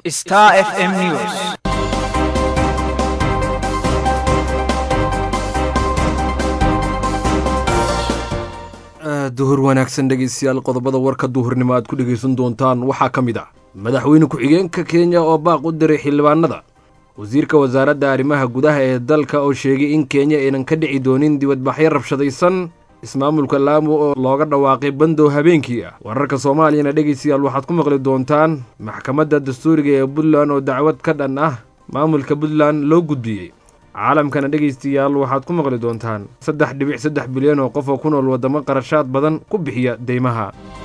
Star FM News. duhur wanaagsan dhegeystayaal qodobada warka duhurnimo aad ku dhegaysan doontaan waxaa ka mid ah madaxweyne ku-xigeenka kenya oo baaq u diray xildhibaanada wasiirka wasaaradda arrimaha gudaha ee dalka oo sheegay in kenya aynan ka dhici doonin dibadbaxyo rabshadaysan ismaamulka laamu oo looga dhawaaqay bandow habeenkii ah wararka soomaaliyana dhegeystayaal waxaad ku maqli doontaan maxkamadda dastuuriga ee puntland oo dacwad ka dhan ah maamulka puntland loo gudbiyey caalamkana dhegaystayaal waxaad ku maqli doontaan saddex dhibic saddex bilyan oo qof oo ku nool waddamo qarashaad badan ku bixiya deymaha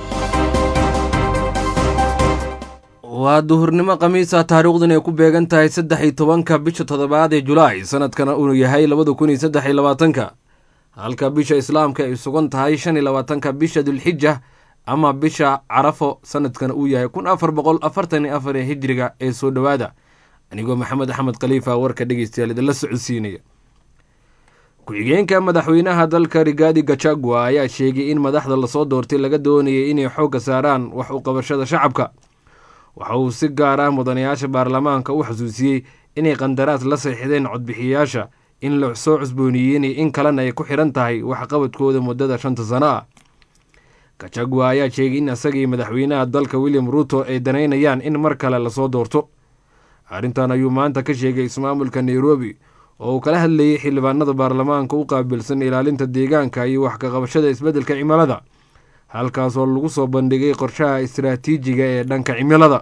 waa duhurnimo khamiisa taariikhdan ay ku beegan tahay saddex iyo tobanka bisha toddobaad ee julaay sanadkana uu yahay labada kun iyo saddex iyo labaatanka halka bisha islaamka ay sugan tahay shan iyo labaatanka bisha dulxija ama bisha carafo sanadkana uu yahay kun afar boqol afartan iyo afar ee hijriga ee soo dhowaada anigoo maxamed axmed khaliifa warka dhegeystayaal idinla socodsiinaya ku-xigeenka madaxweynaha dalka rigaadi gachagua ayaa sheegay in madaxda lasoo doortay laga doonayay inay xoogga saaraan wax u qabashada shacabka waxa uu si gaar ah mudanayaasha baarlamaanka u xasuusiyey inay qandaraas la seexdeen codbixiyayaasha in la soo cusbooniyeenay in kalena ay ku xidhan tahay waxqabadkooda muddada shanta sano ah gachagua ayaa sheegay in isagii madaxweynaha dalka william ruuto ay danaynayaan in mar kale lasoo doorto arrintan ayuu maanta ka sheegay ismaamulka nairobi oo uu kala hadlayay xildhibaanada baarlamaanka u qaabilsan ilaalinta deegaanka iyo wax kaqabashada isbeddelka cimilada halkaasoo lagu soo bandhigay qorshaha istaraatiijiga ee dhanka cimilada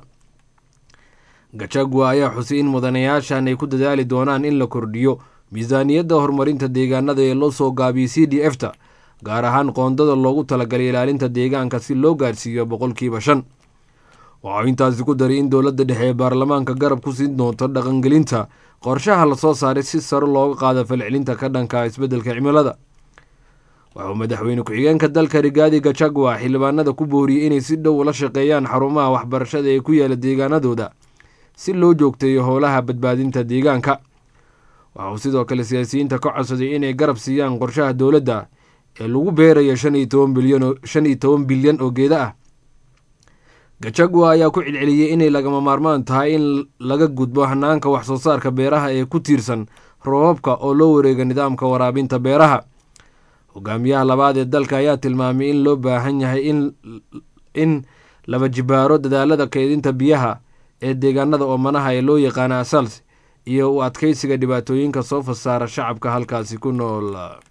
gachagua ayaa xusay in mudanayaashan ay ku dadaali doonaan in la kordhiyo miisaaniyadda horumarinta deegaanada ee loo soo gaabiyey c d f ta gaar ahaan qoondada loogu talagalay ilaalinta deegaanka si loo gaarsiiyo boqolkiiba shan waxau intaasi ku daray in dowladda dhexe ee baarlamaanka garab ku siin doonto dhaqangelinta qorshaha lasoo saaray si saro looga qaado falcelinta ka dhanka isbeddelka cimilada waxauu madaxweyne ku-xigeenka dalka rigaadi gachagua xildhibaanada ku booriyey inay si dhow ula shaqeeyaan xarumaha waxbarashada ee ku yaala deegaanadooda si loo joogteeyo howlaha badbaadinta deegaanka waxauu sidoo kale siyaasiyiinta ka codsaday inay garab siiyaan qorshaha dowladda ee lagu beerayo shan iyo toban bilyan oo geeda ah gachagua ayaa ku celceliyey inay lagama maarmaan tahay in laga gudbo hanaanka wax soo saarka beeraha ee ku tiirsan roobabka oo loo wareega nidaamka waraabinta beeraha hogaamiyaha labaad ee dalka ayaa tilmaamay in loo baahan yahay in laba jibaaro dadaalada keydinta biyaha ee deegaanada oomanaha ee loo yaqaana asals iyo u adkeysiga dhibaatooyinka soo fasaara shacabka halkaasi ku nool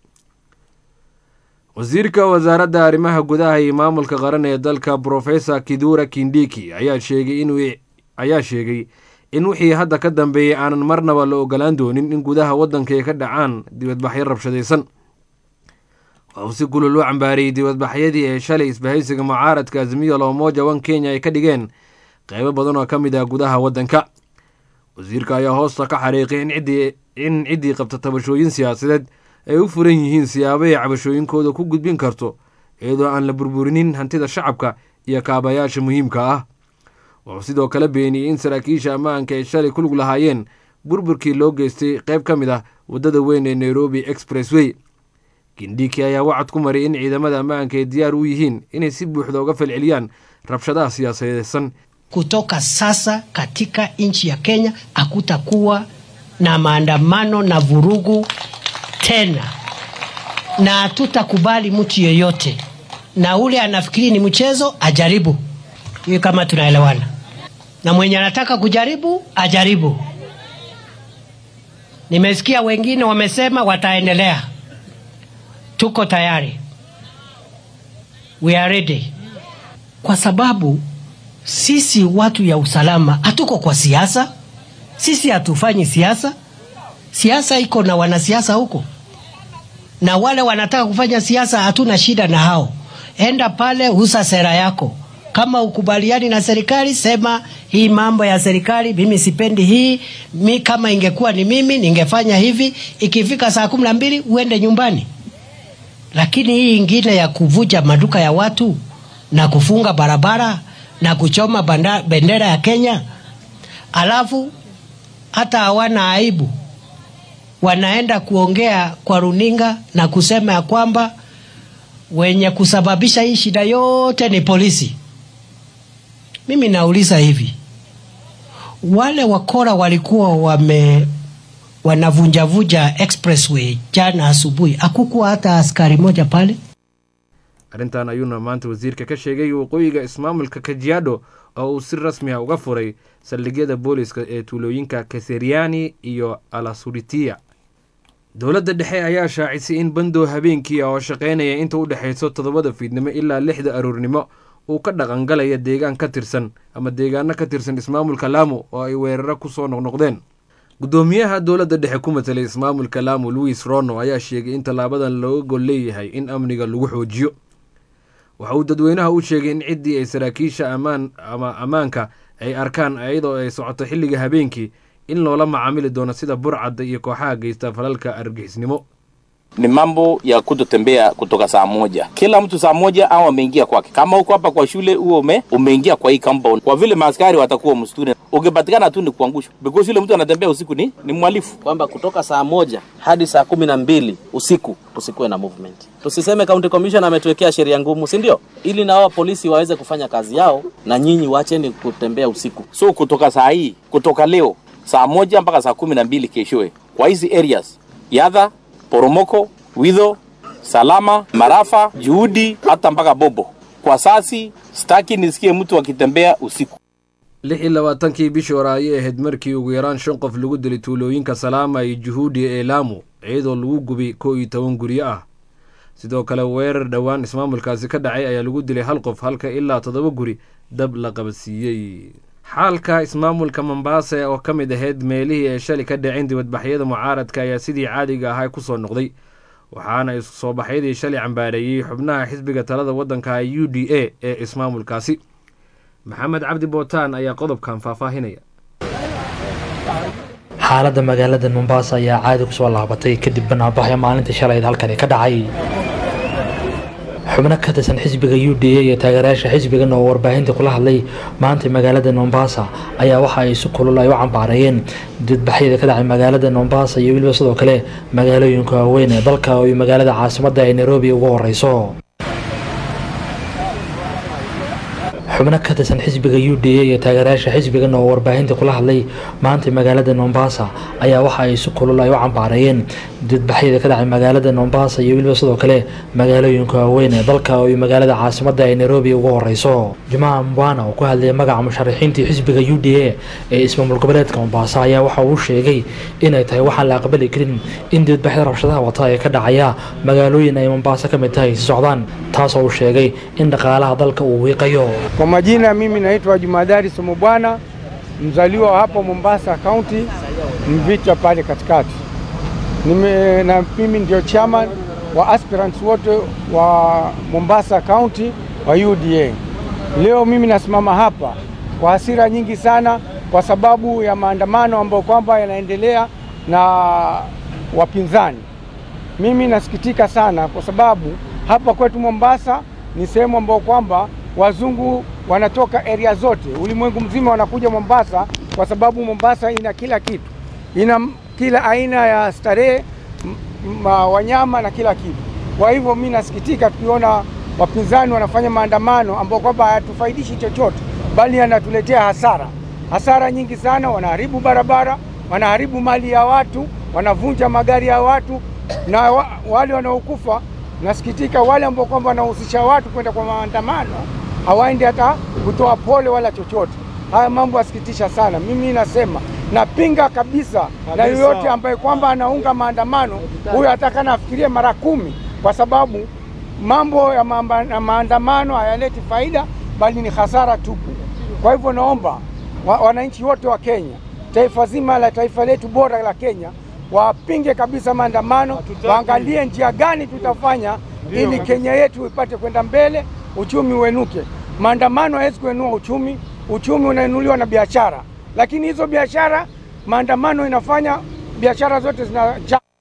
wasiirka wasaaradda arrimaha gudaha iyo maamulka qaran ee dalka brofesor kidura kindiki ayaa sheegay ayaa sheegay in wixii hadda ka dambeeyey aanan marnaba la ogolaan doonin in gudaha waddanka ay ka dhacaan dibadbaxyo rabshadaysan waxuu si kulul u cambaariyey dibadbaxyadii ee shalay isbahaysiga mucaaradka azmiyo loomoja wan kenya ay ka dhigeen qeybo badan oo ka mid ah gudaha waddanka wasiirka ayaa hoosta ka xariiqay in ciddii qabta tabashooyin siyaasadeed ay u furan yihiin siyaabo ay cabashooyinkooda ku gudbin karto iyadoo aan la burburinin hantida shacabka iyo kaabayaasha muhiimka ah wuxuu sidoo kale beeniyey in saraakiisha ammaanka ay shalay ku lug lahaayeen burburkii loo geystay qayb ka mid ah waddada weyn ee nairobi expressway kindiki ayaa wacad ku maray in ciidamada ammaanka ay diyaar u yihiin inay si buuxda uga falceliyaan rabshadaha siyaasadeysan kutoka sasa katika nchi ya Kenya hakutakuwa na maandamano na vurugu tena, na hatutakubali mtu yeyote, na ule anafikiri ni mchezo ajaribu. Hiyo kama tunaelewana, na mwenye anataka kujaribu ajaribu. Nimesikia wengine wamesema wataendelea. Tuko tayari, we are ready, kwa sababu sisi watu ya usalama hatuko kwa siasa. Sisi hatufanyi siasa. Siasa iko na wanasiasa huko, na wale wanataka kufanya siasa, hatuna shida na hao. Enda pale, usa sera yako. Kama ukubaliani na serikali, sema hii mambo ya serikali mimi sipendi hii. Mi kama ingekuwa ni mimi ningefanya hivi. Ikifika saa kumi na mbili uende nyumbani. Lakini hii ingine ya kuvuja maduka ya watu na kufunga barabara na kuchoma banda, bendera ya Kenya, alafu hata hawana aibu, wanaenda kuongea kwa runinga na kusema ya kwamba wenye kusababisha hii shida yote ni polisi. Mimi nauliza hivi, wale wakora walikuwa wame wanavunjavunja expressway jana asubuhi, hakukuwa hata askari moja pale. arrintan ayuuna maanta wasiirka ka sheegay waqooyiga ismaamulka kajiado oo uu si rasmi ah uga furay saldhigyada booliska ee tuulooyinka kaseriani iyo alasuritia dowladda dhexe ayaa shaacisay in bandow habeenkii oo shaqaynaya inta u dhexayso toddobada fiidnimo ilaa lixda aroornimo uu ka dhaqangalaya deegaan ka tirsan ama deegaano ka tirsan ismaamulka laamo oo ay weeraro ku soo noqnoqdeen guddoomiyaha dowladda dhexe ku matelay ismaamulka laamo louis rono ayaa sheegay in tallaabadan looga gol leeyahay in amniga lagu xoojiyo waxa uu dadweynaha u sheegay in ciddii ay saraakiisha ammaan ama ammaanka ay arkaan iyadoo ay socoto xilliga habeenkii in loola macaamili doono sida burcadda iyo kooxaha geysta falalka argixisnimo ni mambo ya kutotembea kutoka saa moja. Kila mtu saa moja au ameingia kwake. Kama uko hapa kwa shule, huo ume umeingia kwa hii compound, kwa vile maaskari watakuwa msituni, ukipatikana tu ni kuangushwa, because yule mtu anatembea usiku ni ni mhalifu. kwamba kutoka saa moja hadi saa kumi na mbili usiku tusikuwe na movement. Tusiseme county commission ametuwekea sheria ngumu, si ndio? Ili na wao polisi waweze kufanya kazi yao, na nyinyi wacheni kutembea usiku. So kutoka saa hii, kutoka leo saa moja mpaka saa kumi na mbili keshoe, kwa hizi areas Yadha, Poromoko, Widho, Salama, Marafa, Juhudi, hata mpaka Bobo. Kwa sasi sitaki nisikie mtu akitembea usiku. lix iyo labaatankii bishii hore ayay ahayd markii ugu yaraan shan qof lagu dilay tuulooyinka salaama iyo juhuudi ee laamo iyadoo lagu gubay kow iyo toban guryo ah sidoo kale weerar dhowaan ismaamulkaasi ka dhacay ayaa lagu dilay hal qof halka ilaa toddoba guri dab la qabadsiiyey xaalka ismaamulka mombaasa oo ka mid ahayd meelihii ay shalay ka dhaceen dibadbaxyada mucaaradka ayaa sidii caadiga ahaa ku soo noqday waxaana isu soo baxyadii shalay cambaareeyey xubnaha xisbiga talada waddanka u d a ee ismaamulkaasi maxamed cabdi bootaan ayaa qodobkan faahfaahinaya xaaladda magaalada mombasa ayaa caadi kusoo laabatay kadib banaabaxyo maalintii shalayd halkani ka dhacay xubno ka tirsan xisbiga u d a iyo taageerayaasha xisbigan oo warbaahinta kula hadlay maanta magaalada mombasa ayaa waxa ay si kulul ay u cambaareeyeen dibadbaxyada ka dhacay magaalada mombasa iyo weliba sidoo kale magaalooyinka waaweyn ee dalka iyo magaalada caasimadda ee nairobi ugu horeyso xubno ka tirsan xisbiga u d a iyo taageerayaasha xisbigan oo warbaahinta kula hadlay maanta magaalada mombasa ayaa waxa ay si kulul ay u cambaareeyeen dibadbaxyada ka dhacay magaalada mombasa iyo weliba sidoo kale magaalooyinka waaweyn ee dalka iyo magaalada caasimadda ee nairobi ugu horeyso jumaca mbwana oo ku hadlayay magaca musharaxiintii xisbiga u d a ee ismaamul goboleedka mombasa ayaa waxa uu sheegay inay tahay waxaan la aqbali karin in dibadbaxyada rabshadaha wata ee ka dhacaya magaalooyin ay mombasa ka mid tahay si socdaan taasoo uu sheegay in dhaqaalaha dalka uu wiiqayo Kwa majina mimi naitwa Jumadari Somobwana, mzaliwa wa hapo Mombasa County, Mvita pale katikati. Nime, na mimi ndio chairman wa aspirants wote wa Mombasa County wa UDA. Leo mimi nasimama hapa kwa hasira nyingi sana kwa sababu ya maandamano ambayo kwamba yanaendelea na wapinzani. Mimi nasikitika sana kwa sababu hapa kwetu Mombasa ni sehemu ambayo kwamba wazungu wanatoka area zote, ulimwengu mzima wanakuja Mombasa kwa sababu Mombasa ina kila kitu, ina m- kila aina ya starehe, m- ma- wanyama na kila kitu. Kwa hivyo mi nasikitika tukiona wapinzani wanafanya maandamano ambayo kwamba hayatufaidishi chochote, bali yanatuletea hasara, hasara nyingi sana. Wanaharibu barabara, wanaharibu mali ya watu, wanavunja magari ya watu na wa, wale wanaokufa nasikitika wale ambao kwamba wanahusisha watu kwenda kwa maandamano hawaendi hata kutoa pole wala chochote. Haya mambo yasikitisha sana. Mimi nasema napinga kabisa, na yoyote ambaye kwamba anaunga maandamano huyo atakana afikirie mara kumi, kwa sababu mambo ya mamba, na maandamano hayaleti faida, bali ni hasara tupu. Kwa hivyo naomba wa, wananchi wote wa Kenya, taifa zima la taifa letu bora la Kenya wapinge kabisa maandamano, waangalie njia gani tutafanya ili Kenya yetu ipate kwenda mbele, uchumi uenuke. Maandamano hawezi kuenua uchumi, uchumi unainuliwa na biashara, lakini hizo biashara, maandamano inafanya biashara zote zina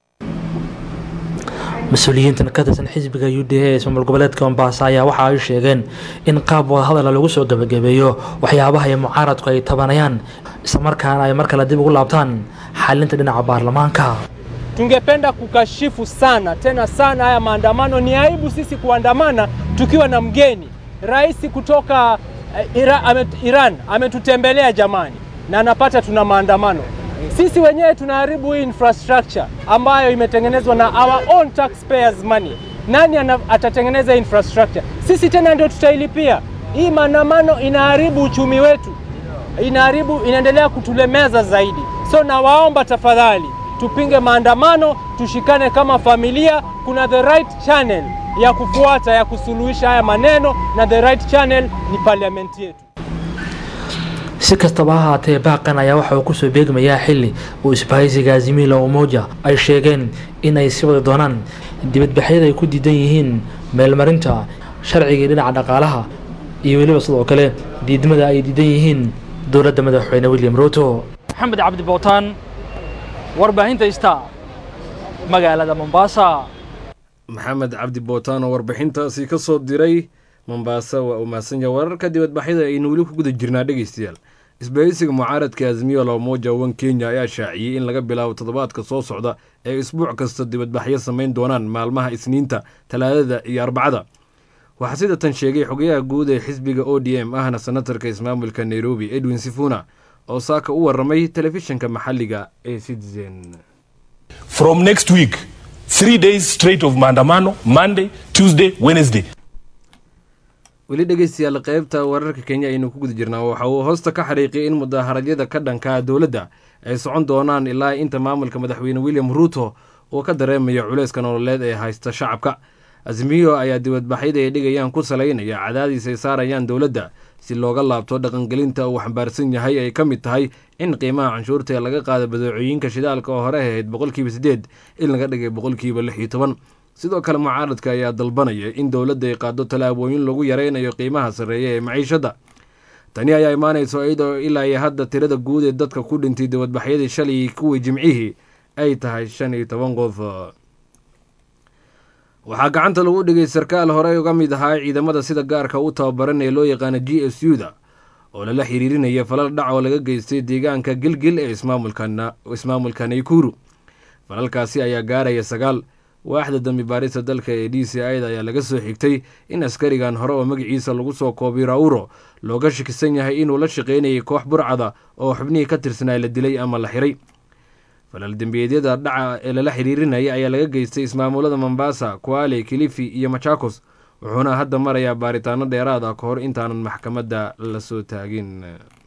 mas-uuliyiintan ka tirsan xisbiga u d a ee ismaamul goboleedka mombasa ayaa waxa ay sheegeen in qaab wadahadala lagu soo gebagabeeyo waxyaabaha ay mucaaradku ay tabanayaan islamarkaana ay mar kale dib ugu laabtaan xalinta dhinaca baarlamaanka Tungependa kukashifu sana tena sana haya maandamano. Ni aibu sisi kuandamana tukiwa na mgeni rais kutoka eh, Ira, ame, Iran ametutembelea jamani. na anapata tuna maandamano. Sisi wenyewe tunaharibu hii infrastructure ambayo imetengenezwa na our own taxpayers money. Nani ana, atatengeneza infrastructure? Sisi tena ndio tutailipia. Hii maandamano inaharibu uchumi wetu, inaharibu, inaendelea kutulemeza zaidi. So nawaomba tafadhali, tupinge maandamano, tushikane kama familia. Kuna the right channel ya kufuata ya kusuluhisha haya maneno, na the right channel ni parliament yetu. si kastaba ha haatee baaqan ayaa waxa uu kusoo beegmayaa xili uu isbahaysiga azimila umoja ay sheegeen in ay sii wadi doonaan dibadbaxyada ay ku diidan yihiin meelmarinta sharcigii dhinaca dhaqaalaha iyo weliba sidoo kale diidmada ay diidan yihiin dowladda madaxweyne william ruto maxamed cabdi bootaan warbaahinta ista magaalada mombasa maxamed cabdi bootaan oo warbixintaasi ka soo diray mombaasa waa uu mahadsan yahay wararka dibadbaxyada aynu weli ku guda jirnaa dhegeystayaal isbahaysiga mucaaradka azmiyo lamoja wan kenya ayaa shaaciyey in laga bilaabo toddobaadka soo socda ee isbuuc kasta dibadbaxyo samayn doonaan maalmaha isniinta talaadada iyo arbacada waxaa sida tan sheegay xogayaha guud ee xisbiga o d m ahna senatarka ismaamulka nairobi edwin sifuna oo saaka u waramay telefishinka maxalliga ee citizen from next week three days straight of maandamano monday tuesday wednesday weli dhegeystayaal qeybta wararka kenya aynu ku guda jirnaa waxa uu hoosta ka xariiqiyay in mudaaharaadyada ka dhanka dowladda ay socon doonaan ilaa inta maamulka madaxweyne william ruuto uu ka dareemayo culeyska nololeed ee haysta shacabka azmiyo ayaa dibadbaxyada ay dhigayaan ku salaynaya cadaadiis ay saarayaan dowladda si looga laabto dhaqangelinta uu xambaarsan yahay ay ka mid tahay in qiimaha canshuurta ee laga qaada badeecooyinka shidaalka oo hore ahayd boqolkiiba siddeed in laga dhigay boqolkiiba lix iyo toban sidoo kale mucaaradka ayaa dalbanaya in dowladda ay qaado tallaabooyin lagu yaraynayo qiimaha sarreeya ee maciishadda tani ayaa imaanayso iyadoo ilaa iyo hadda tirada guud ee dadka ku dhintay dibadbaxyadii shalay kuwii jimcihii ay tahay shan iyo toban qof waxaa gacanta lagu dhigay sarkaal horey uga mid ahaa ciidamada sida gaarka u tababaran ee loo yaqaana g s u da oo lala xiriirinaya falal dhac oo laga geystay deegaanka gilgil ee ismaamulka naykuru falalkaasi ayaa gaaraya sagaal waaxda dambi baarista dalka ee d c i da ayaa laga soo xigtay in askarigan hore oo magaciisa lagu soo koobay rauro looga shakisan yahay inuu la shaqaynayay koox burcada oo xubnihii ka tirsanaa la dilay ama la xiray falal dembiyeedyada dhaca ee lala xiriirinaya ayaa laga geystay ismaamulada mombasa kuale kilifi iyo machakos wuxuuna hadda marayaa baaritaano dheeraad ah ka hor intaanan maxkamadda la soo taagin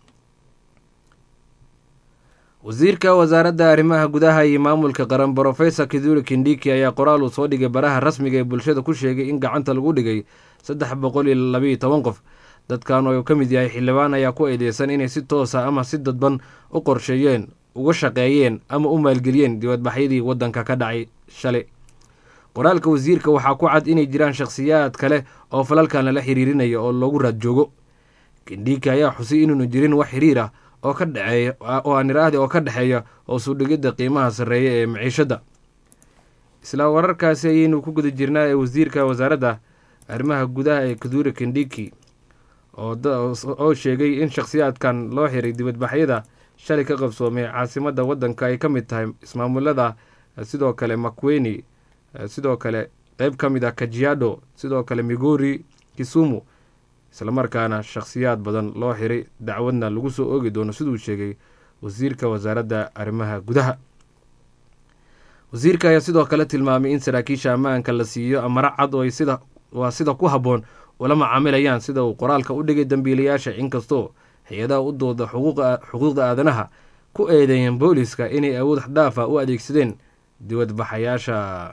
wasiirka wasaaradda arrimaha gudaha iyo maamulka qaran brofesor kiduri kindiki ayaa qoraal uu soo dhigay baraha rasmiga ee bulshada ku sheegay in gacanta lagu dhigay saddex boqol iyo labayo toban qof dadkan oo ka mid yahay xildhibaan ayaa ku eedeysan inay si toosa ama si dadban u qorsheeyeen uga shaqeeyeen ama u maalgeliyeen dibadbaxyadii waddanka ka dhacay shalay qoraalka wasiirka waxaa ku cad inay jiraan shakhsiyaad kale oo falalkan lala xiriirinaya oo loogu raad joogo kindiki ayaa xusay inuunu jirin wax xiriir ah oo ka dhexeeya oo aan iraahdi oo ka dhexeeya oo suudhigidda qiimaha sarreeya ee maciishadda isla wararkaasi ayaynu ku guda jirnaa ee wasiirka wasaaradda arrimaha gudaha ee kaduri kindiki oo sheegay in shakhsiyaadkan loo xiray dibadbaxyada shalay ka qabsoomay caasimadda waddanka ay ka mid tahay ismaamulada sidoo kale makweni sidoo kale qeyb ka mid ah kajiado sidoo kale migori kisumu islamarkaana shakhsiyaad badan loo xiray dacwadna lagu soo oogi doono siduu sheegay wasiirka wasaaradda arrimaha gudaha wasiirka ayaa sidoo kale tilmaamay in saraakiisha ammaanka la siiyo amaro cad oo ay sida waa sida ku habboon ula macaamilayaan sida uu qoraalka u dhigay dambiilayaasha inkastoo hay-adaha u dooda xuquuqda aadanaha ku eedeeyeen booliska inay awood xdhaafa u adeegsadeen dibadbaxayaasha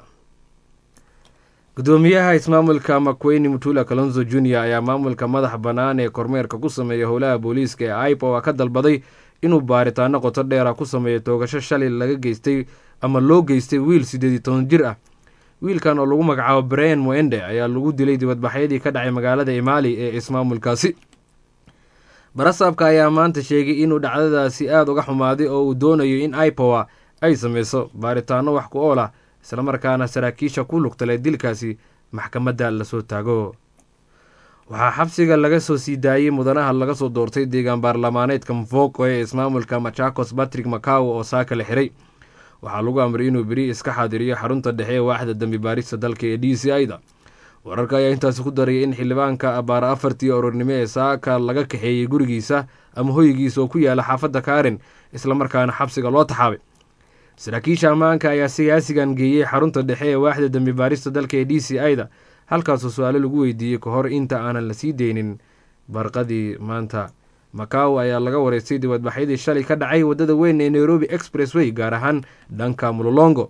gudoomiyaha ismaamulka makweyni mutula kalonzo junior ayaa maamulka madaxa bannaan ee kormeerka ku sameeya howlaha booliiska ee aipo ka dalbaday inuu baaritaano qoto dheera ku sameeyo toogasho shalay laga geystay ama loo geystay wiil siddeed iyo toban jir ah wiilkan oo lagu magacaabo brian moende ayaa lagu dilay dibadbaxyadii ka dhacay magaalada imaali ee ismaamulkaasi barasaabka ayaa maanta sheegay inuu dhacdadaasi aada uga xumaaday oo uu doonayo in ipowa ay sameyso baaritaano wax ku ool ah islamarkaana saraakiisha ku lugtalay dilkaasi maxkamadda lasoo taago waxaa xabsiga laga soo sii daayey mudanaha laga soo doortay deegaan baarlamaaneedka mvoko ee ismaamulka machakos patrick macaw oo saaka la xiray waxaa lagu amray inuu beri iska xaadiriyo xarunta dhexe ee waaxda dambi baarista dalka ee d c i da wararka ayaa intaasi ku daraya in xildhibaanka abaara afartii orornimo ee saaka laga kaxeeyey gurigiisa ama hoygiisa oo ku yaala xaafadda kaarin islamarkaana xabsiga loo taxaabay saraakiisha ammaanka ayaa siyaasigan geeyey xarunta dhexe ee waaxda dembi baarista dalka ee d c i da halkaasoo su-aalo lagu weydiiyey ka hor inta aanan la sii deynin barqadii maanta macaw ayaa laga wareystay dibadbaxyadii shalay ka dhacay waddada weyn ee nairobi expressway gaar ahaan dhanka mulolongo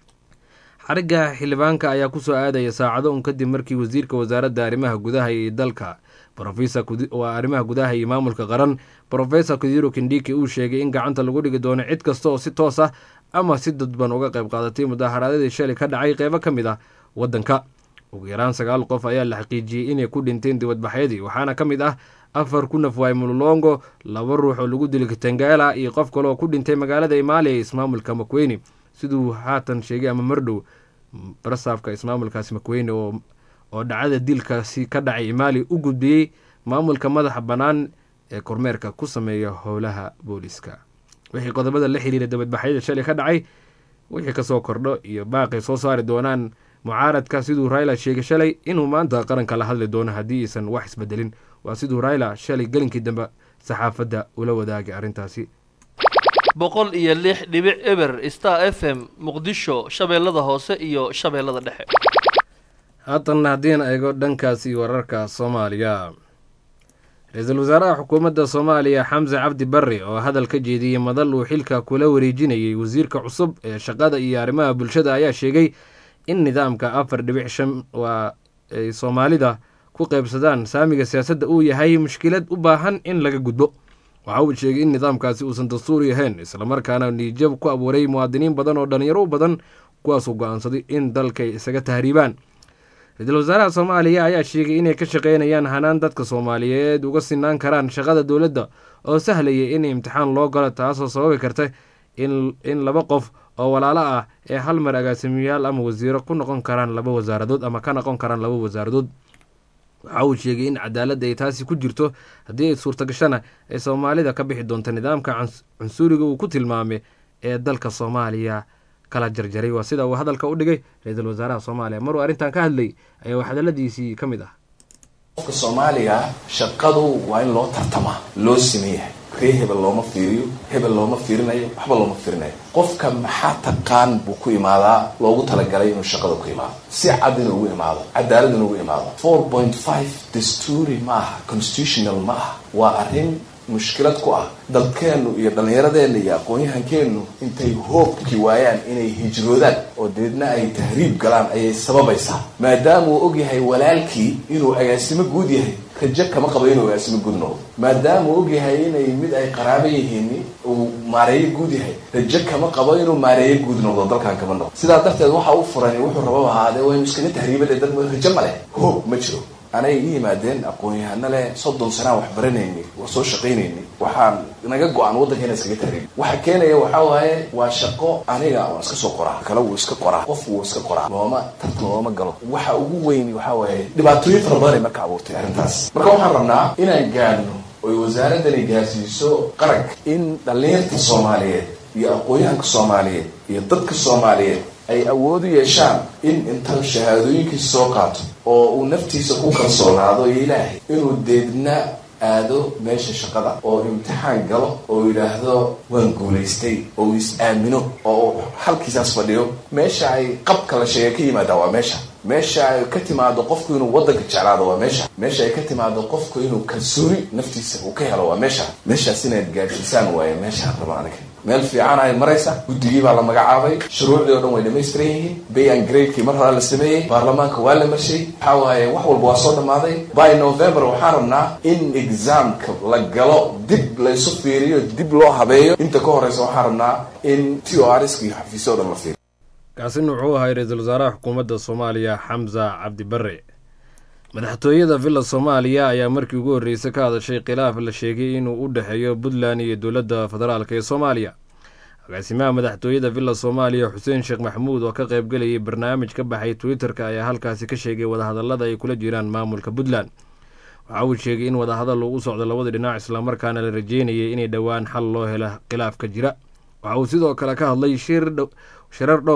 xarigga xildhibaanka ayaa kusoo aadaya saacado un kadib markii wasiirka wasaaradda arrimaha gudaha iyo dalka waa arrimaha gudaha iyo maamulka qaran profesor kudiro kindiki uu sheegay in gacanta lagu dhigi doono cid kasta oo si toos ah ama si dadban uga qayb qaadatay mudaaharaadadii shalay ka dhacay qeybo ka mid ah waddanka ugu yaraan sagaal qof ayaa la xaqiijiyey inay ku dhinteen dibadbaxyadii waxaana ka mid ah afar ku nafwaay mulolongo laba ruux oo lagu dilay kitangala iyo qof kale oo ku dhintay magaalada imaaliya ee ismaamulka makweyne siduu haatan sheegay ama mardhow barasaafka ismaamulkaasi makweyne oo oo dhacada dilkaasi ka dhacay imaaliya u gudbiyey maamulka madaxa bannaan ee kormeerka ku sameeya howlaha booliska wixii qodobada la xiriira dabadbaxyada shalay ka dhacay wixii kasoo kordho iyo baaqay soo saari doonaan mucaaradka siduu raila sheegay shalay inuu maanta qaranka la hadli doono haddii aysan wax isbedelin waa siduu raila shalay gelinkii dambe saxaafadda ula wadaagay arrintaasi boqol iyo lix dhibic eber star f m muqdisho shabeellada hoose iyo shabeellada dhexe haatanna haddiin eego dhankaasi wararka soomaaliya ra-iisul wasaaraha xukuumadda soomaaliya xamse cabdi barre oo hadal ka jeediyey madal uu xilka kula wareejinayay wasiirka cusub ee shaqada iyo arrimaha bulshada ayaa sheegay in nidaamka afar dhibic shan waa ay soomaalida ku qaybsadaan saamiga siyaasadda uu yahay mushkilad u baahan in laga gudbo waxa uu sheegay in nidaamkaasi uusan dastuuri ahayn islamarkaana niijab ku abuuray muwaadiniin badan oo dhalinyaro u badan kuwaasuu go-aansaday in dalkay isaga tahriibaan ra-iisul wasaaraha soomaaliya ayaa sheegay inay ka shaqeynayaan hanaan dadka soomaaliyeed uga sinaan karaan shaqada dowladda oo sahlaya in imtixaan loo galo taasoo sababi karta in laba qof oo walaalo ah ee hal mar agaasimiyaal ama wasiiro ku noqon karaan laba wasaaradood ama ka noqon karaan laba wasaaradood waxa uu sheegay in cadaaladda ay taasi ku jirto haddii ay suurtagashana ay soomaalida ka bixi doonto nidaamka cunsuriga uu ku tilmaamay ee dalka soomaaliya kala jarjaray waa sida uu hadalka u dhigay ra-iisul wasaaraha soomaaliya maruu arrintan ka hadlay ayaa hadaladiisii ka mid ah qofka soomaaliga shaqadu waa in loo tartamaa loo simeeyahay ree hebel looma fiiriyo hebel looma fiirinayo waxba looma fiirinayo qofka maxaa taqaan buu ku imaadaa loogu talagalay inuu shaqada ku imaado si cad inuu ugu imaado cadaalad inuu ugu imaado four point five dastuuri ma aha constitutional ma aha waa arrin mushkilad ku ah dalkeennu iyo dhallinyaradeenna iyo aqoon-yahankeennu intay hoobki waayaan inay hijroodaan oo deedna ay tahriib galaan ayay sababaysaa maadaama uu ogyahay walaalkii inuu agaasimo guud yahay rajo kama qabo inuu agaasimo guud noqdo maadaama uu ogyahay inay mid ay qaraabo yihiin uu maareeyo guud yahay rajo kama qabo inuu maareeyo guud noqdo dalkan kama noqdo sidaa darteed waxa u furan wuxuu rababa ahaadee waa inu iskaga tahriibade dad rajo ma leh hoob ma jiro anay i yimaadeen aqoon-yahano leh soddon sanaan wax baranayni waa soo shaqaynayni waxaan naga go-an waddanka inaan iskaga tahriibi waxa keenaya waxaa waaye waa shaqo aniga waan iska soo qoraa kale wuu iska qoraa qof wuu iska qoraa looma tartan looma galo waxa ugu weyn waxaa waaye dhibaatooyin fara badan ay marka abuurtay arrintaas marka waxaan rabnaa inaan gaadhno oy wasaaraddani gaarsiiso qaranka in dhallinyarta soomaaliyeed iyo aqoon-yahanka soomaaliyeed iyo dadka soomaaliyeed ay awood u yeeshaan in inta shahaadooyinkiisa soo qaato oo uu naftiisa ku kalsoonaado iyo ilaahay inuu deedna aado meesha shaqada oo imtixaan galo oo yidhaahdo waan guulaystay oo uu is-aamino oo uu halkiisaas fadhiyo meesha ay qabka la sheegay ka yimaada waa meesha meesha ay ka timaado qofku inuu waddanka jeclaado waa meesha meesha ay ka timaado qofku inuu kalsooni naftiisa uu ka helo waa meesha meeshaas inaad gaadhsiisaan waaye meeshaan raba aniga meel fiican ay maraysa guddigii baa la magacaabay shuruucdii o dhan way dhamaystiran yihiin bay an gradekii mar hore la sameeyey baarlamaanka waa la marshay waxaa waaye wax walba waa soo dhammaaday by november waxaan rabnaa in examka la galo dib laysu fiiriyo dib loo habeeyo inta ka horeysa waxaan rabnaa in t o rsk iyo xafiisyo o dhan la fiiriyo kaasina wuxuu ahay ra-iisul wasaaraha xukuumadda soomaaliya xamsa cabdi barre madaxtooyada villa soomaaliya ayaa markii ugu horreysay ka hadashay khilaaf la sheegay inuu u dhexeeyo puntland iyo dowladda federaalk ee soomaaliya agaasimaha madaxtooyada villa soomaaliya xuseen sheekh maxamuud oo ka qaybgelayay barnaamij ka baxay twitter-ka ayaa halkaasi ka sheegay wadahadallada ay kula jiraan maamulka puntland waxa uu sheegay in wadahadal uu u socdo labada dhinac islamarkaana la rajeynayay inay dhowaan xal loo helo khilaafka jira waxa uu sidoo kale ka hadlay shirar dhowr ah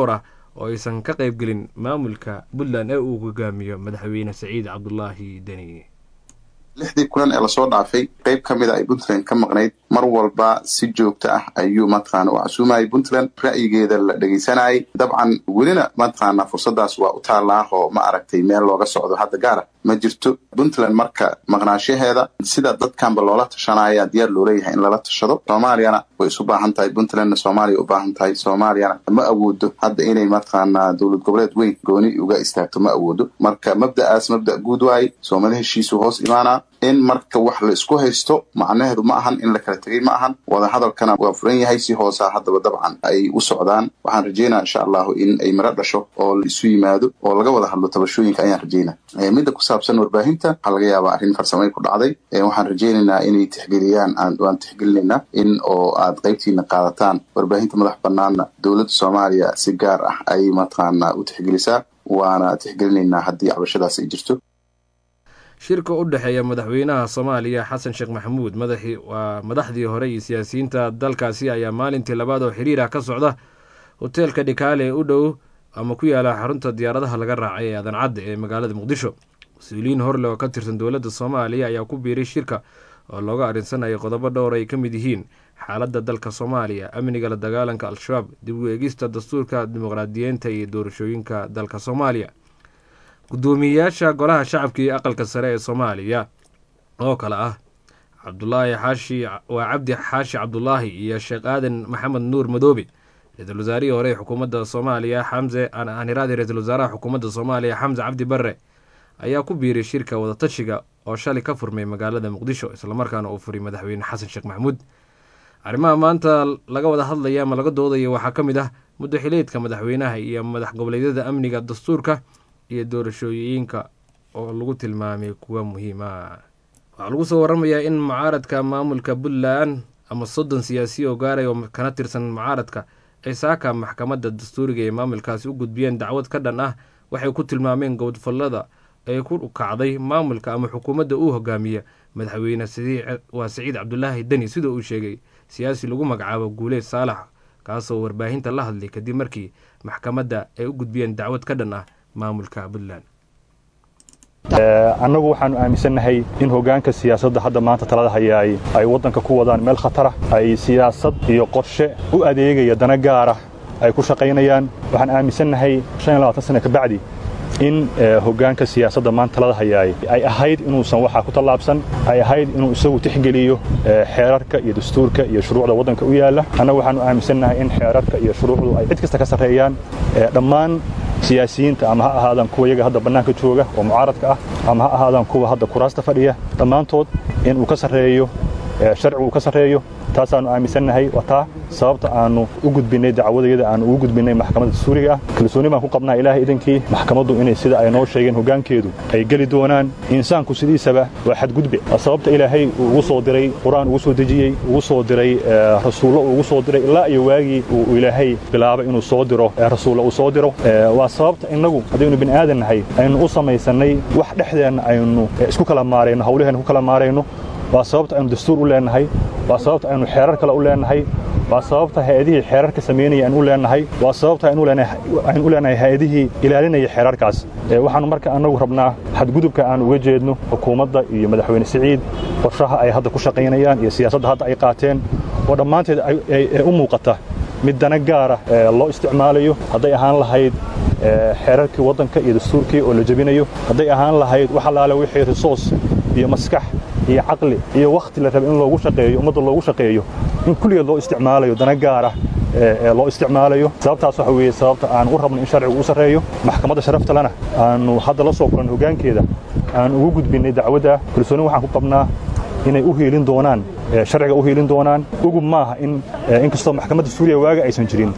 oo aysan ka qaybgelin maamulka puntland ee uu hogaamiyo madaxweyne saciid cabdulaahi deni lixdii kulan ee lasoo dhaafay qeyb ka mida ay puntland ka maqnayd mar walba si joogto ah ayuu mataqaana u casuumayay puntland ra'yigeeda la dhegeysanayay dabcan welina mataqaana fursadaas waa u taallaa oo ma aragtay meel looga socdo hadda gaara ma jirto puntland marka maqnaashaheeda sida dadkanba loola tashanaya diyaar loo leeyahay in lala tashado soomaaliyana way isu baahan tahay puntlandna soomaaliya u baahan tahay soomaaliyana ma awoodo hadda inay mataqaana dowlad goboleed weyn gooni uga istaagto ma awoodo marka mabda'aas mabda' guud waaye soomali heshiisu hoos imaanaa in marka wax la isku haysto macnaheedu ma ahan in la kala tegay ma ahan wadahadalkana waa furan yahay si hoosa haddaba dabcan ay u socdaan waxaan rajeynaa insha allahu in ay miro dhasho oo la isu yimaado oo laga wada hadlo tabashooyinka ayaan rajeynaa midda ku saabsan warbaahinta waxaa laga yaabaa arrin farsamay ku dhacday waxaan rajeynaynaa inay tixgeliyaan waan tixgelinaynaa in oo aad qaybtiina qaadataan warbaahinta madax banaanna dowladda soomaaliya si gaar ah ay mataqaana u tixgelisaa waana tixgelinaynaa haddii cabashadaas ay jirto shirka u dhexeeya madaxweynaha soomaaliya xasan sheekh maxamuud madaxii waa madaxdii hore iyo siyaasiyiinta dalkaasi ayaa maalintii labaad oo xiriir ah ka socda hoteelka dhikaale ee u dhow ama ku yaala xarunta diyaaradaha laga raacay ee aadan cadde ee magaalada muqdisho mas-uuliyiin horle oo ka tirsan dowladda soomaaliya ayaa ku biiray shirka oo looga arrinsanayay qodobo dhowr ay ka mid yihiin xaaladda dalka soomaaliya amniga la dagaalanka al-shabaab dib u eegista dastuurka dimuqraadiyiinta iyo doorashooyinka dalka soomaaliya guddoomiyeyaasha golaha shacabka iyo aqalka sare ee soomaaliya oo kale ah cabdulaahi xaashi waa cabdi xaashi cabdulaahi iyo sheekh aadan maxamed nuur madoobe ra-iisul wasaarihii hore ee xukuumadda soomaaliya xamse aniraadi ra-iisul wasaaraha xukuumadda soomaaliya xamse cabdi barre ayaa ku biiray shirka wadatashiga oo shalay ka furmay magaalada muqdisho islamarkaana uu furay madaxweyne xasan sheekh maxamuud arrimaha maanta laga wada hadlaya ama laga doodaya waxaa ka mid ah muddo xileedka madaxweynaha iyo madax goboleedyada amniga dastuurka iyo doorashooyinka oo lagu tilmaamay kuwa muhiima waxaa lagu soo waramayaa in mucaaradka maamulka puntland ama soddon siyaasiya oo gaaray oo kana tirsan mucaaradka ay saaka maxkamadda dastuuriga ee maamulkaasi u gudbiyeen dacwad ka dhan ah waxay ku tilmaameen gowdfallada ee ku kacday maamulka ama xukuumadda uu hogaamiya madaxweyne waa siciid cabdulaahi deni sida uu sheegay siyaasi lagu magacaabo guuleed saalax kaasoo warbaahinta la hadlay kadib markii maxkamadda ay u gudbiyeen dacwad ka dhan ah maamulka puntland annagu waxaanu aaminsannahay in hoggaanka siyaasadda hadda maanta talada hayaay ay waddanka ku wadaan meel khatara ay siyaasad iyo qorshe u adeegaya dana gaara ay ku shaqaynayaan waxaan aaminsannahay sane kabacdi in hoggaanka siyaasadda maanta talada hayaay ay ahayd inuusan waxaa ku tallaabsan ay ahayd inuu isagu tixgeliyo xeerarka iyo dastuurka iyo shuruucda waddanka u yaalla annagu waxaanu aaminsannahay in xeerarka iyo shuruucdu ay cid kasta ka sarreeyaan dhammaan siyaasiyiinta ama ha ahaadaan kuwa iyaga hadda bannaanka jooga oo mucaaradka ah ama ha ahaadaan kuwa hadda kuraasta fadhiya dhammaantood in uu ka sarreeyo sharcigu uu ka sarreeyo taasaannu aaminsannahay waa taa sababta aannu u gudbinnay dacwadayada aannu ugu gudbinnay maxkamadda dastuuriga ah kalsooni baan ku qabnaa ilaahay idankii maxkamaddu inay sida ay noo sheegeen hoggaankeedu ay geli doonaan insaanku sidiisaba waa xadgudbe waa sababta ilaahay uu ugu soo diray qur-aan ugu soo dejiyey ugu soo diray rasuullo uu ugu soo diray ilaa iyo waagii uu ilaahay bilaabay inuu soo diro rasuulla uu soo diro waa sababta innagu haddaynu bini aadan nahay aynu u samaysannay wax dhexdeenna aynu isku kala maarayno hawlaheenna ku kala maarayno waa sababta aynu dastuur u leenahay waa sababta aynu xeerar kale u leenahay waa sababta hay-adihii xeerarka samaynaya aynu u leenahay waa sababta aynu u leenahay hay-adihii ilaalinaya xeerarkaas waxaannu marka annagu rabnaa xadgudubka aan uga jeedno xukuumadda iyo madaxweyne siciid qorshaha ay hadda ku shaqaynayaan iyo siyaasadda hadda ay qaateen oo dhammaanteed ee u muuqata mid dana gaara loo isticmaalayo hadday ahaan lahayd xeerarkii waddanka iyo dastuurkii oo la jebinayo hadday ahaan lahayd wax allaale wixii risoos iyo maskax iyo caqli iyo wakhti la raba in loogu shaqeeyo ummadda loogu shaqeeyo in kulligeed loo isticmaalayo dana gaara ee loo isticmaalayo sababtaas waxa weeye sababta aan u rabno in sharcigu u sarreeyo maxkamadda sharafta lena aanu hadda la soo kulan hoggaankeeda aan ugu gudbinnay dacwadda kalsooni waxaan ku qabnaa inay u hiilin doonaan sharciga u hiilin doonaan ugub maaha in inkastoo maxkamadda suuriya waaga aysan jirin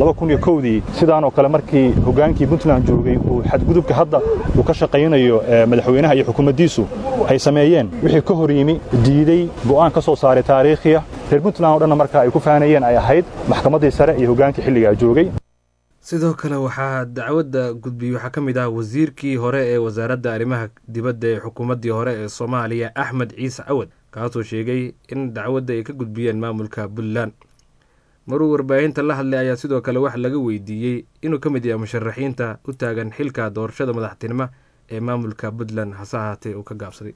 dii sidaanoo kale markii hoggaankii puntland joogay uu xadgudubka hadda uu ka shaqaynayo madaxweynaha iyo xukuumaddiisu ay sameeyeen wixii ka hor yimi diiday go'aan ka soo saaray taariikhiya reer puntland o dhanna marka ay ku faanayeen ay ahayd maxkamaddii sare iyo hoggaankii xilligaa joogay sidoo kale waxaa dacwadda gudbiyey waxaa ka mid ah wasiirkii hore ee wasaaradda arrimaha dibadda ee xukuumaddii hore ee soomaaliya axmed ciise cawad kaasoo sheegay in dacwadda ay ka gudbiyeen maamulka puntland maruu warbaahinta la hadlay ayaa sidoo kale wax laga weydiiyey inuu ka mid yahay musharaxiinta u taagan xilka doorashada madaxtinimo ee maamulka puntland hase ahaatee uu ka gaabsaday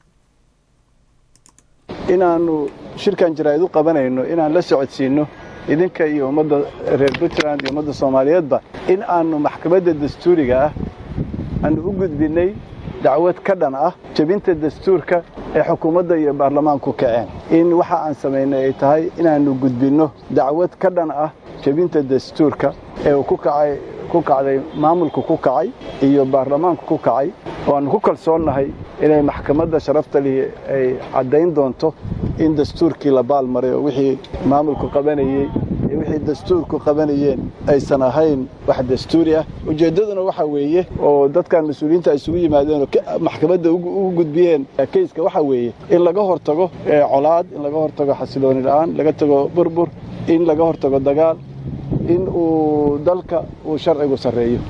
inaannu shirkan jaraa'id u qabanayno inaan la socodsiinno idinka iyo ummadda reer puntland iyo ummadda soomaaliyeedba in aannu maxkamadda dastuuriga ah aannu u gudbinnay dacwad ka dhan ah jebinta dastuurka ee xukuumadda iyo baarlamaanku kaceen in waxa aan samaynay ay tahay inaannu gudbinno dacwad ka dhan ah jebinta dastuurka ee uu ku kacay ku kacday maamulku ku kacay iyo baarlamaanku ku kacay oo aannu ku kalsoonnahay inay maxkamadda sharafta lihi ay caddayn doonto in dastuurkii la baalmaray oo wixii maamulku qabanayey iyo wixii dastuurku qabanayeen aysan ahayn wax dastuuri ah ujeeddaduna waxa weeye oo dadkan mas-uuliyiinta ay isugu yimaadeen oo maxkamadda ugu gudbiyeen keyska waxa weeye in laga hortago colaad in laga hortago xasilooni la'aan laga tago burbur in laga hortago dagaal in uu dalka uu sharcigu sarreeyo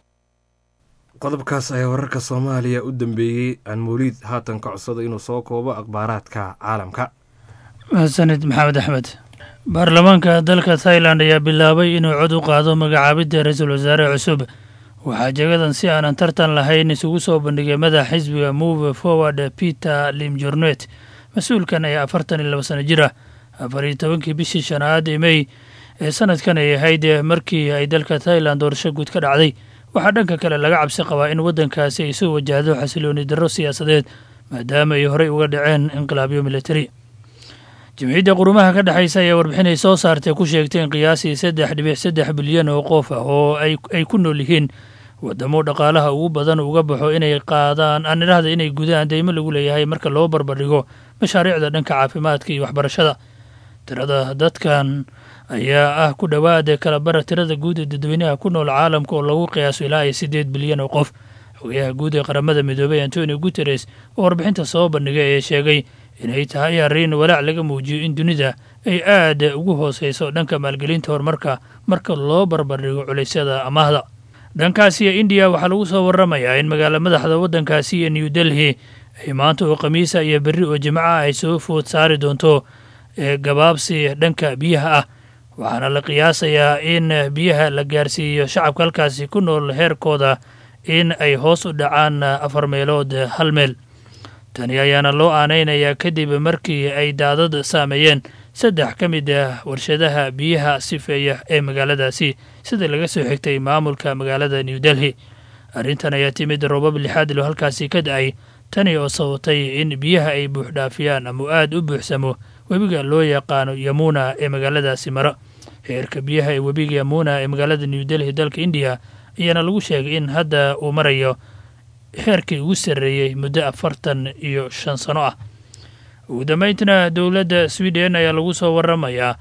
qodobkaas ayaa wararka soomaaliya u dambeeyey aan mawliid haatan ka codsada inuu soo koobo akhbaaraadka caalamka mahadsanid maxamed axmed baarlamaanka dalka thailand ayaa bilaabay inuu cod u qaado magacaabidda ra-iisul wasaare cusub waxaa jagadan si aanan tartan lahayn isugu soo bandhigay madax xisbiga move forward peter limjornet mas-uulkan ayaa afartan iyo laba sano jir ah afar iyo tobankii bishii shanaad ee mey ee sanadkan ay ahayd markii ay dalka thailand doorasho guud ka dhacday waxaa dhanka kale laga cabsi qabaa in waddankaasi ay soo wajahdo xasilooni darro siyaasadeed maadaama ay horey uga dhaceen inqilaabyo militari jimciyadda qurumaha ka dhexaysa ayaa warbixinay soo saartay ku sheegtay in qiyaasii saddex dhibic saddex bilyan oo qof ah oo ay ku nool yihiin waddamo dhaqaalaha ugu badan uga baxo inay qaadaan aan idhahda inay gudaan deymo lagu leeyahay marka loo barbardhigo mashaariicda dhanka caafimaadka iyo waxbarashada tirada dadkan ayaa ah ku dhowaada kalabara tirada guud ee dadweynaha ku nool caalamka oo lagu qiyaaso ilaa iyo siddeed bilyan oo qof xogayaha guud ee qaramada midoobay antonio guteres oo warbixinta soo bandhigay ee sheegay inay tahay arrin walaac laga muujiyo in dunida ay aad ugu hooseyso dhanka maalgelinta horumarka marka loo barbardhigo culaysyada amaahda dhankaasiyo indiya waxaa lagu soo waramayaa in magaala madaxda waddankaasi iyo new delhi ay maanta oo khamiisa iyo berri oo jimca ay soo food saari doonto ee gabaabsi dhanka biyaha ah waxaana la qiyaasayaa in biyaha la gaarsiiyo shacabka halkaasi ku nool heerkooda in ay hoos u dhacaan afar meelood hal meel tani ayaana loo aanaynayaa kadib markii ay daadad saameeyeen saddex ka mid ah warshadaha biyaha sifeeya ee magaaladaasi sida laga soo xigtay maamulka magaalada new delhi arrintan ayaa timid roobab lixaad ilo halkaasi ka da-ay tani oo sababtay in biyaha ay buuxdhaafiyaan ama aad u buuxsamo webiga loo yaqaano yamuna ee magaaladaasi mara heerka biyaha ee webiga yamuna ee magaalada new delhi dalka indiya ayaana lagu sheegay in hadda uu marayo heerkii ugu sarreeyey muddo afartan iyo shan sano ah ugu dambeyntina dowladda sweden ayaa lagu soo waramayaa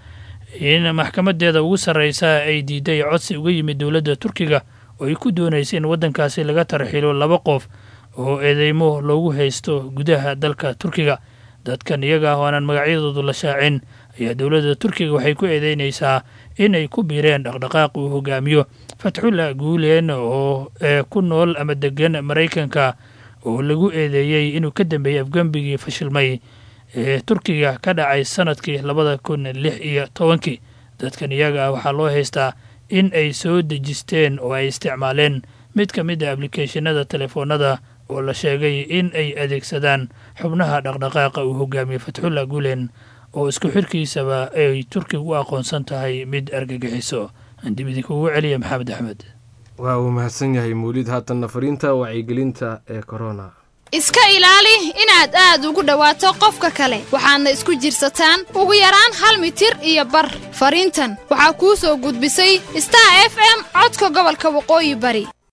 in maxkamadeeda ugu sarreysa ay diiday codsi uga yimid dowladda turkiga oo ay ku doonaysa in waddankaasi laga tarxilo laba qof oo eedeymo loogu haysto gudaha dalka turkiga dadkan iyaga ah oo aanan magacyadoodu la shaacin ayaa dowladda turkiga waxay ku eedeynaysaa in ay ku biireen dhaqdhaqaaq uu hogaamiyo fatxullah guulen oo ee ku nool ama degan maraykanka oo lagu eedeeyey inuu ka dambeeyey afgembigii fashilmay ee turkiga ka dhacay sanadkii labada kun lix iyo tobankii dadkan iyaga ah waxaa loo haystaa in ay soo dejisteen oo ay isticmaaleen mid ka mid a ablicathonada telefoonada oo la sheegay in ay adeegsadaan xubnaha dhaqdhaqaaqa uu hogaamiyey fatxullah guulen oo isku xirkiisaba ay turkiga u aqoonsan tahay mid argagixiso dib idinkugu celiya maxamed axmed waa uu mahadsan yahay mawlid haatanna fariinta wacyigelinta ee korona iska ilaali inaad aad ugu dhowaato qofka kale waxaadna isku jirsataan ugu yaraan hal mitir iyo bar fariintan waxaa kuu soo gudbisay star f m codka gobolka waqooyi bari